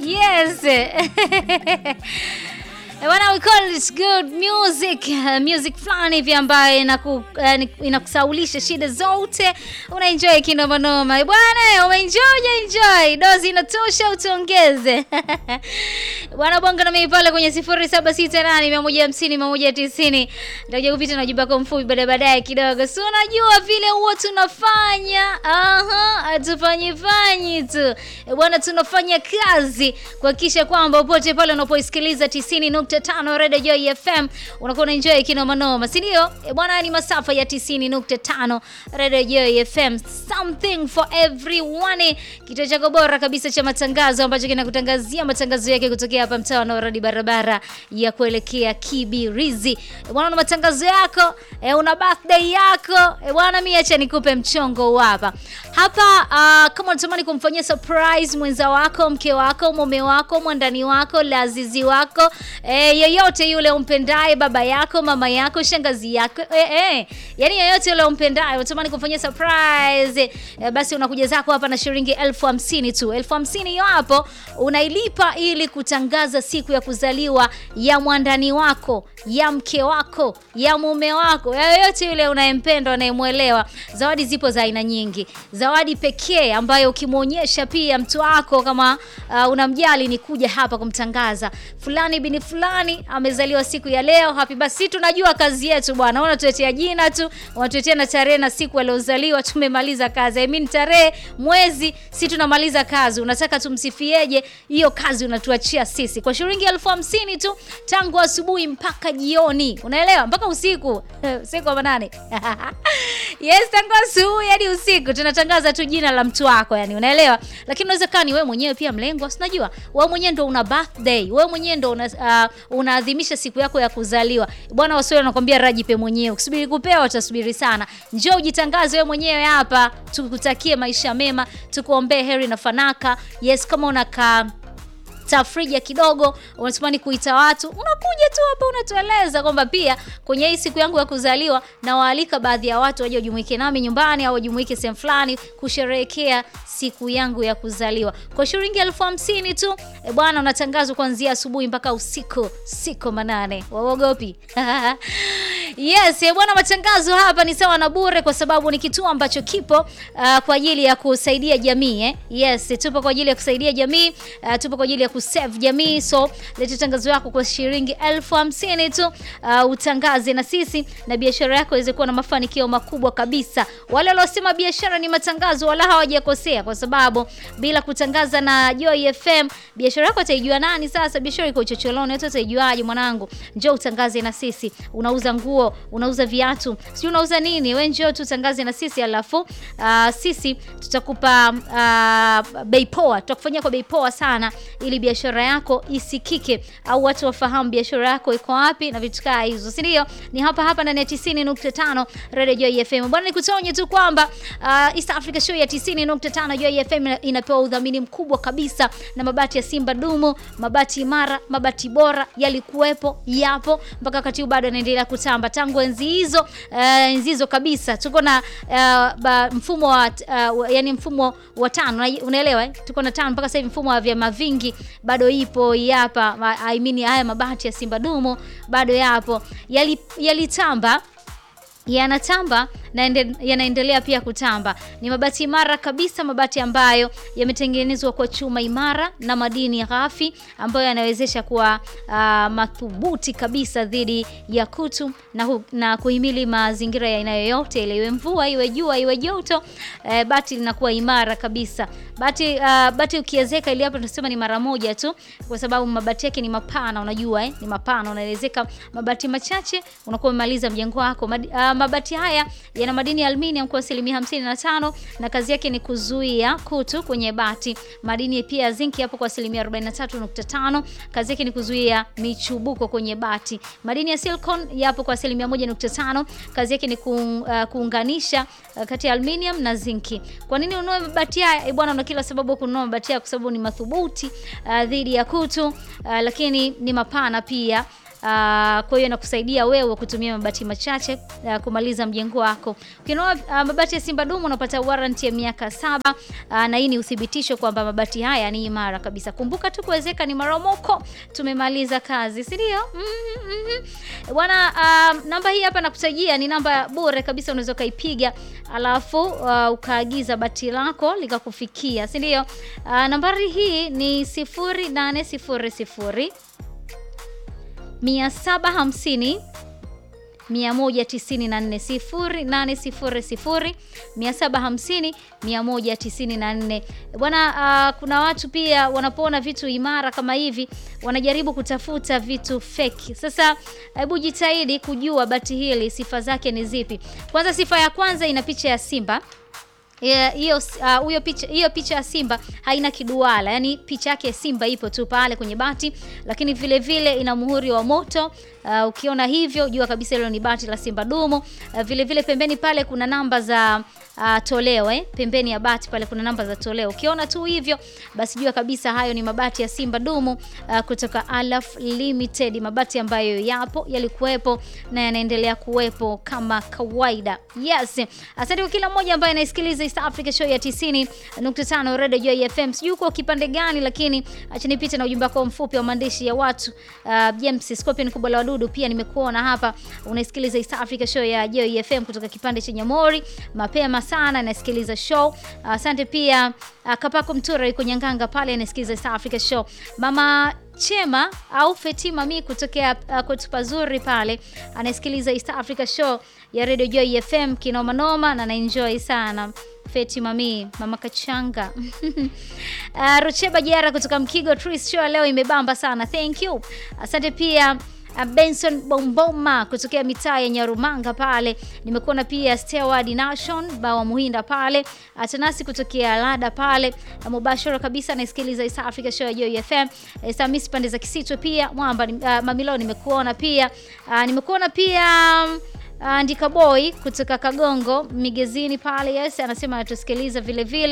Yes. Bwana, we call it good music. Uh, music fulani hivi ambayo inaku, uh, inakusaulisha shida zote, unaenjoy kinoma noma. Bwana, umeenjoy enjoy. Dozi inatosha utuongeze. Bwana bonga na mimi pale kwenye 0768 150 190. Nitakuja kupita na ujumbe wako mfupi baadaye baadaye kidogo. Si unajua vile huwa tunafanya. Aha, hatufanyi fanyi tu. Bwana, tunafanya kazi kuhakikisha kwamba popote pale unapoisikiliza 90.5 Radio Joy FM unakuwa unaenjoy kinoma noma, si ndio? E bwana, ni masafa ya 90.5 Radio Joy FM, something for everyone, kituo chako bora kabisa cha matangazo ambacho kinakutangazia matangazo yake kutokea hapa mtaa wa Noradi, barabara ya kuelekea Kibirizi. E bwana, una matangazo yako e, una birthday yako e bwana, mimi acha nikupe mchongo hapa hapa. Uh, kama unatamani kumfanyia surprise mwenza wako, mke wako, mume wako, mwandani wako, lazizi wako e, yeyote yule umpendaye, baba yako, mama yako, shangazi yako e, e, yani yeyote yule umpendaye, unatamani kumfanyia surprise e, basi unakuja zako hapa na shilingi elfu hamsini tu. Elfu hamsini hiyo hapo unailipa ili kutangaza siku ya kuzaliwa ya mwandani wako, ya mke wako, ya mume wako, ya yeyote yule unayempenda, unayemwelewa. Zawadi zipo za aina nyingi. Zawadi pekee ambayo ukimwonyesha pia mtu wako kama uh, unamjali ni kuja hapa kumtangaza fulani bini fulani amezaliwa siku ya leo, happy birthday. Tunajua kazi yetu bwana, unatuletea jina tu, unatuletea na tarehe na siku aliozaliwa, tumemaliza kazi. I mean tarehe, mwezi, si tunamaliza kazi. Unataka tumsifieje? Hiyo kazi unatuachia sisi kwa shilingi elfu hamsini tu, tangu asubuhi mpaka jioni, unaelewa, mpaka usiku usiku wa manane yes, tangu asubuhi hadi usiku tunatangaza tu jina la mtu wako, yani unaelewa. Lakini unaweza kaa ni wewe mwenyewe pia mlengwa, si unajua wewe mwenyewe ndo una birthday, wewe mwenyewe ndo una, uh, unaadhimisha siku yako ya kuzaliwa bwana. Waswahili wanakwambia rajipe mwenyewe, ukisubiri kupewa utasubiri sana. Njoo ujitangaze wewe mwenyewe hapa, tukutakie maisha mema, tukuombee heri na fanaka. Yes, kama unakaa tafrija kidogo, unatamani kuita watu, unakuja tu hapa unatueleza kwamba pia kwenye hii siku yangu ya kuzaliwa nawaalika baadhi ya watu waje wajumuike nami nyumbani au wajumuike sehemu fulani kusherehekea siku yangu ya kuzaliwa kwa shilingi elfu hamsini tu. E bwana, unatangazwa kuanzia asubuhi mpaka usiku siku manane. Waogopi? Yes, e bwana, matangazo hapa ni sawa na bure kwa sababu ni kituo ambacho kipo uh, kwa ajili ya kusaidia jamii eh? Yes, tupo kwa ajili ya kusaidia jamii uh, tupo kwa ajili ya kusave jamii. So leta tangazo yako kwa shilingi elfu hamsini tu uh, utangaze na sisi na biashara yako iweze kuwa na mafanikio makubwa kabisa. Wale waliosema biashara ni matangazo wala hawajakosea, kwa sababu bila kutangaza na Joy FM biashara yako ataijua nani? Sasa biashara iko chocholoni, watu wataijuaje? Mwanangu, njoo utangaze na sisi. Unauza nguo, unauza viatu, sio unauza nini? Wewe njoo tu tangaze na sisi, alafu uh, sisi tutakupa uh, bei poa, tutakufanyia kwa bei poa sana ili biashara yako isikike au watu wafahamu biashara yako iko wapi na vitu kaa hizo, si ndio? Ni hapa hapa ndani ya 90.5 Radio Joy FM. Bwana, nikutonye tu kwamba uh, East Africa Show ya 90.5 Joy FM inapewa udhamini mkubwa kabisa na mabati ya Simba Dumu, mabati imara, mabati bora yalikuwepo, yapo mpaka wakati huu bado yanaendelea kutamba tangu enzi hizo, uh, enzi hizo kabisa. Tuko na uh, ba, mfumo wa uh, yani mfumo wa tano, unaelewa eh? Tuko na tano mpaka sasa hivi mfumo wa vyama vingi bado ipo hapa. I mean, haya mabati ya Simba Dumu bado yapo, yalitamba yali yanatamba na yanaendelea pia kutamba. Ni mabati imara kabisa, mabati ambayo yametengenezwa kwa chuma imara na madini ghafi ambayo yanawezesha kuwa uh, madhubuti kabisa dhidi ya kutu na, hu, na kuhimili mazingira ya aina yoyote ile, iwe mvua, iwe jua, iwe joto. Uh, bati linakuwa imara kabisa. Bati uh, bati ukiezeka, ili hapa tunasema ni mara moja tu, kwa sababu mabati yake ni mapana, unajua eh, ni mapana. Unaelezeka mabati machache unakuwa umemaliza mjengo wako. Mad, uh, mabati haya yana madini ya aluminium kwa asilimia 55 na kazi yake ni kuzuia kutu kwenye bati. Madini pia ya zinki yapo kwa asilimia 43.5, kazi yake ni kuzuia michubuko kwenye bati. Madini ya silicon yapo kwa asilimia 1.5, kazi yake ni ku, uh, kuunganisha uh, kati ya aluminium na zinki. Kwa nini ununue mabati haya? E bwana, una kila sababu kununua mabati haya kwa sababu ni madhubuti uh, dhidi ya kutu uh, lakini ni mapana pia. Uh, kwa hiyo inakusaidia wewe kutumia mabati machache uh, kumaliza mjengo wako. Ukinunua uh, mabati ya Simba Dumu unapata warranty ya miaka saba uh, na hii ni uthibitisho kwamba mabati haya ni imara kabisa. Kumbuka tu kuwezeka ni maromoko. Tumemaliza kazi, si ndio? mm -hmm. Bwana, uh, namba hii hapa nakutajia ni namba bure kabisa, unaweza ukaipiga alafu uh, ukaagiza bati lako likakufikia, si ndio? Uh, nambari hii ni sifuri nane sifuri sifuri mia saba hamsini 194 0800 750 194. Bwana, uh, kuna watu pia wanapoona vitu imara kama hivi wanajaribu kutafuta vitu fake. Sasa hebu jitahidi kujua bati hili sifa zake ni zipi. Kwanza, sifa ya kwanza ina picha ya simba hiyo uh, hiyo picha hiyo picha ya simba haina kiduara, yani picha yake simba ipo tu pale kwenye bati, lakini vile vile ina muhuri wa moto. Uh, ukiona hivyo jua kabisa hilo ni bati la Simba Dumu. Uh, vile vile pembeni pale kuna namba za uh, toleo eh. Pembeni ya bati pale kuna namba za toleo. Ukiona tu hivyo basi jua kabisa hayo ni mabati ya Simba Dumu uh, kutoka Alaf Limited, mabati ambayo yapo yalikuwepo na yanaendelea kuwepo kama kawaida. Yes. Asante kwa kila mmoja ambaye anaisikiliza East Africa Show ya 90.5 Radio Joy FM. Sijui uko kipande gani, lakini acha nipite na ujumbe wako mfupi wa maandishi ya watu. Uh, James Scorpion kubwa la wadudu pia nimekuona hapa unaisikiliza East Africa Show ya Joy FM kutoka kipande cha Nyamori mapema sana nasikiliza show. Asante uh, pia uh, Kapako Mtura yuko Nyanganga pale anasikiliza East Africa Show. Mama Chema au Fetima mi kutokea uh, kwetu pazuri pale anasikiliza East Africa Show ya Radio Joy FM kinoma noma na naenjoy sana. Feti mami mama Kachanga uh, Rucheba Jara kutoka Mkigo Tris Show leo imebamba sana. Thank you. Asante pia uh, Benson Bomboma kutokea mitaa ya Nyarumanga pale. Nimekuona pia Steward Nation Bawa Muhinda pale. Atanasi kutokea Lada pale. Uh, mubashara kabisa naisikiliza East Africa Show ya Joy FM. Uh, Samis pande za Kisito pia. Mwamba uh, Mamilo nimekuona pia. Uh, nimekuona pia um, Andika boy kutoka Kagongo Migezini pale, yes, anasema anatusikiliza vile vile.